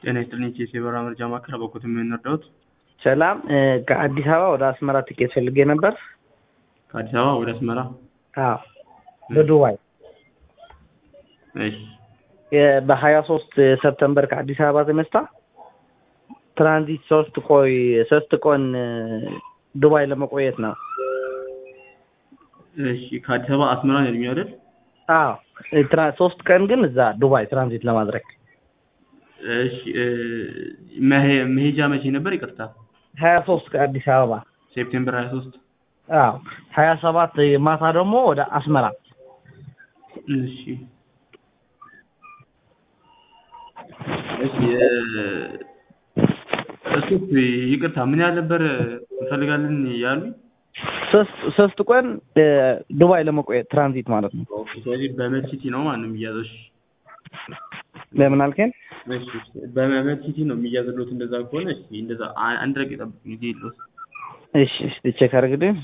ጤና ይስጥልኝ ቼስ የበረራ መረጃ ማዕከል በኩት የምንረዳውት ሰላም ከአዲስ አበባ ወደ አስመራ ትኬት ፈልጌ ነበር። ከአዲስ አበባ ወደ አስመራ አዎ በዱባይ እሺ በሀያ ሶስት ሰፕተምበር ከአዲስ አበባ ተነስታ ትራንዚት ሶስት ቆይ ሶስት ቀን ዱባይ ለመቆየት ነው። እሺ ከአዲስ አበባ አስመራ ነው ያሉኝ አይደል? አዎ ትራ- ሶስት ቀን ግን እዛ ዱባይ ትራንዚት ለማድረግ እሺ እ፣ መሄ- መሄጃ መቼ ነበር? ይቅርታ ሀያ ሶስት ከአዲስ አበባ ሴፕቴምበር 23 አዎ ሀያ ሰባት ማታ ደግሞ ወደ አስመራ እሺ እሺ እ፣ እሱ ይቅርታ ምን ያህል ነበር እንፈልጋለን ያሉኝ? ሶስት ሶስት ቀን እ፣ ዱባይ ለመቆየት ትራንዚት ማለት ነው። ኦኬ ስለዚህ በመድ ሲቲ ነው ማለት ነው የሚያዘው። እሺ ለምን አልከኝ? እሺ እሺ። በመድ ሲቲ ነው የሚያዝሉት። እንደዛ ከሆነ እሺ እንደዛ አ- አንድ ረግ ጠብቁኝ ጊዜ የለውም። እሺ እስቲ ቼክ አድርግልኝ።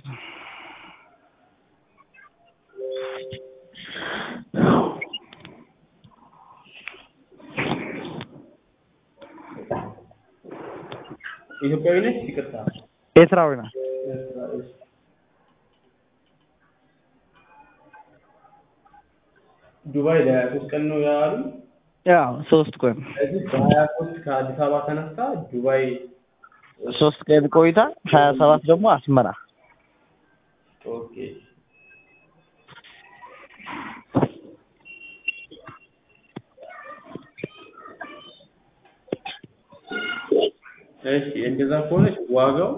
ኢትዮጵያዊ ነች? ይቅርታ ኤርትራዊ ነው። ዱባይ ለሶስት ቀን ነው ያሉ። ያው ሶስት ቀን ስለዚህ በሀያ ሶስት ከአዲስ አበባ ተነስታ ዱባይ ሶስት ቀን ቆይታ ሀያ ሰባት ደግሞ አስመራ ኦኬ እሺ እንደዛ ከሆነች ዋጋው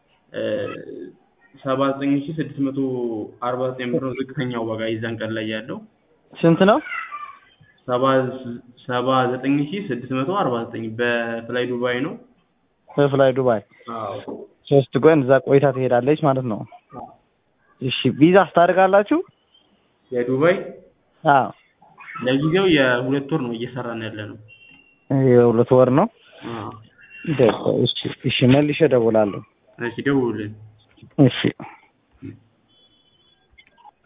ሰባ ዘጠኝ ሺ ስድስት መቶ አርባ ዘጠኝ ብር ነው ዝቅተኛው ዋጋ የዛን ቀን ላይ ያለው ስንት ነው? ሰባ ሰባ ዘጠኝ ሺ ስድስት መቶ አርባ ዘጠኝ በፍላይ ዱባይ ነው። በፍላይ ዱባይ አዎ ሶስት ቀን እዛ ቆይታ ትሄዳለች ማለት ነው። እሺ ቪዛ ስታደርጋላችሁ? የዱባይ አዎ ለጊዜው የሁለት ወር ነው እየሰራን ያለ ነው። የሁለት ወር ነው። አዎ ደስ እሺ እሺ መልሼ እደውላለሁ። እሺ ደውሉልን። እሺ